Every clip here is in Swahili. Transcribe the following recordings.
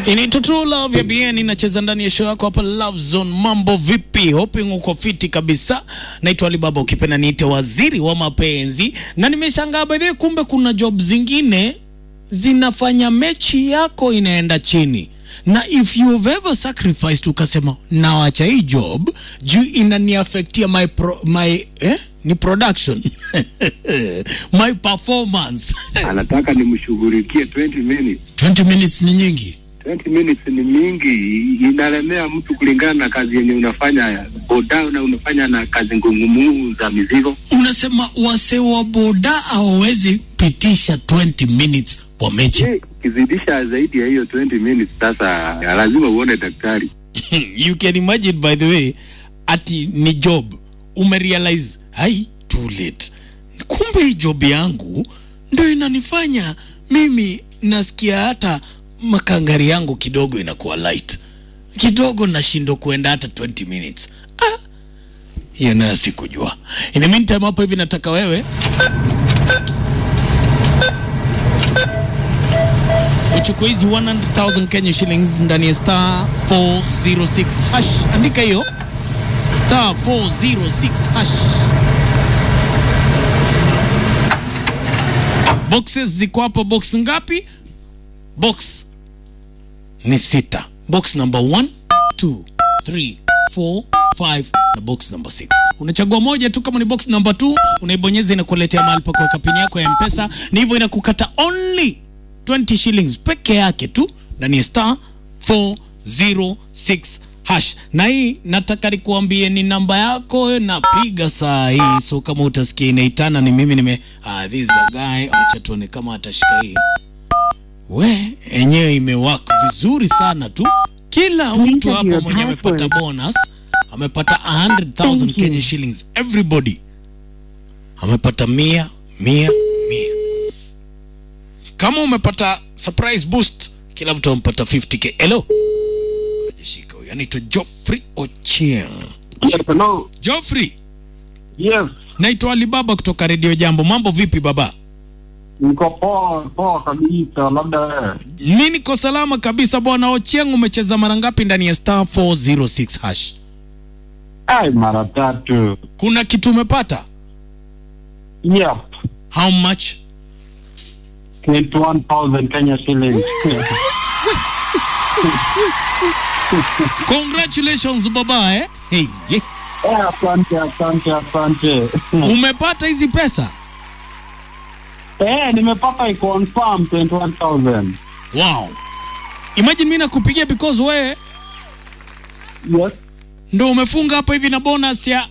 Inaitwa True Love ya BN inacheza ndani ya show yako hapa Love Zone. Mambo vipi? Hoping uko fiti kabisa. Naitwa Alibaba, ukipenda niite waziri wa mapenzi, na nimeshangaa by the way, kumbe kuna job zingine zinafanya mechi yako inaenda chini na if you've ever sacrificed ukasema nawacha hii job juu inaniafektia my, pro, my eh? ni production my performance anataka nimshughulikie 20 minutes. 20 minutes ni nyingi 20 minutes ni mingi, inalemea mtu kulingana na kazi yenye unafanya boda na unafanya na kazi ngumu za mizigo. unasema wase wa boda hawawezi pitisha 20 minutes kwa mechi Je, Ukizidisha zaidi ya hiyo 20 minutes, sasa lazima uone daktari. you can imagine by the way ati ni job umerealize hai too late kumbe hii job yangu ndo inanifanya mimi nasikia hata makangari yangu kidogo inakuwa light kidogo nashindwa kuenda hata 20 minutes ah, hiyo nayo sikujua in the meantime hapo hivi nataka wewe uchukue hizi 100,000 Kenya shillings ndani ya star 406 hash. Andika hiyo star 406 hash. Boxes ziko hapo, box ngapi? Box ni sita. Box number 1 2 3 4 5 na box number 6. Unachagua moja tu, kama ni box number 2 unaibonyeza, inakuletea mahali pa kuweka pini yako ya Mpesa, ni hivyo inakukata only 20 shillings peke yake tu ndani ya star 406 hash. Na hii nataka nikuambie ni namba yako napiga saa hii, so kama utasikia inaitana ni mimi nime ah, this is a guy. Acha tuone kama atashika hii. We enyewe imewaka vizuri sana tu, kila mtu Enter hapo your mwenye amepata password. bonus amepata 100,000 Thank you. Kenya shillings everybody amepata mia mia mia kama umepata surprise boost kila mtu amepata 50k hello hajashika huyo anaitwa Geoffrey Ochieng Yes, hello. Geoffrey Yes, naitwa Alibaba kutoka Radio Jambo mambo vipi baba niko poa poa kabisa, labda wewe. mi niko salama kabisa bwana Ochieng umecheza mara ngapi ndani ya star 406 hash Ai, mara tatu. kuna kitu umepata Yep, how much 21,000 Kenya shillings. congratulations baba eh? hey, yeah. Eh, asante asante asante. umepata hizi pesa Eh, nimepata i-confirm 21,000. wow imagine mi nakupigia because wewe Yes. ndo umefunga hapa hivi na bonus ya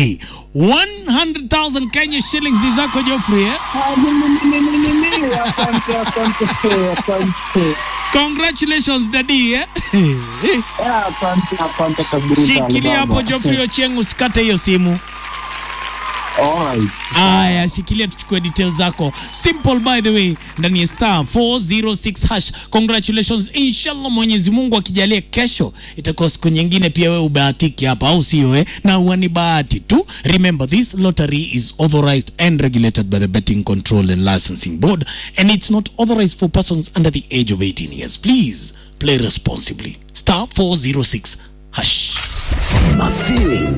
100,000 Kenya shillings ni zako Geoffrey eh? Ah, ni- ni- ni- ni- ni- ni. Asante asante asante. Congratulations daddy eh? Eh, asante asante kabisa. Shikilia hapo Alibaba. Geoffrey Ochieng usikate hiyo simu. Alright. Aya, shikilia tuchukue details zako. Simple by the way, ndani ya star 406 hash. Congratulations. Inshallah Mwenyezi Mungu akijalia kesho itakuwa siku nyingine pia wewe ubahatiki hapa au sio eh? Na huwa ni bahati tu. Remember this lottery is authorized and regulated by the Betting Control and Licensing Board and it's not authorized for persons under the age of 18 years. Please play responsibly. Star 406 hash. My feeling